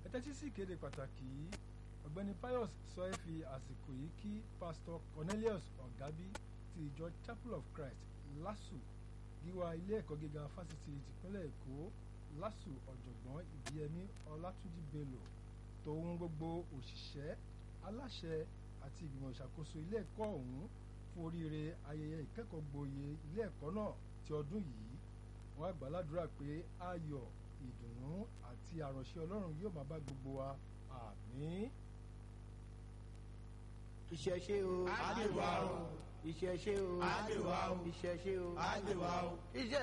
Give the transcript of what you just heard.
tẹ́tí sí ìkéde pàtàkì yìí ọ̀gbẹ́ni pius sọ ẹ́ fi àsìkò yìí kí pastor cornelius ọ̀gábí ti ìjọ chapel of christ lásù gíwá ilé ẹ̀kọ́ gíga fásitì tìpínlẹ̀ èkó lásù ọ̀jọ̀gbọ́n ìbíyẹmí ọlátúnjì bello tòun gbogbo òṣìṣẹ́ aláṣẹ àti ìgbìmọ̀ ìṣàkóso ilé ẹ̀kọ́ ọ̀hún fún oríire ayẹyẹ ìkẹ́kọ̀ọ́ gboyè ilé ẹ̀kọ́ náà ti ọdún yìí wọ́n á gbàládùra pé ayọ̀ ìdùnnú àti àránṣẹ́ ọlọ́run yóò máa bá gbogbo wa àmín. ìṣẹ̀ṣe o Á dè wá o. ìṣẹ̀ṣe o Á dè wá o. ìṣẹ̀ṣe o Á dè wá o. ìṣẹ̀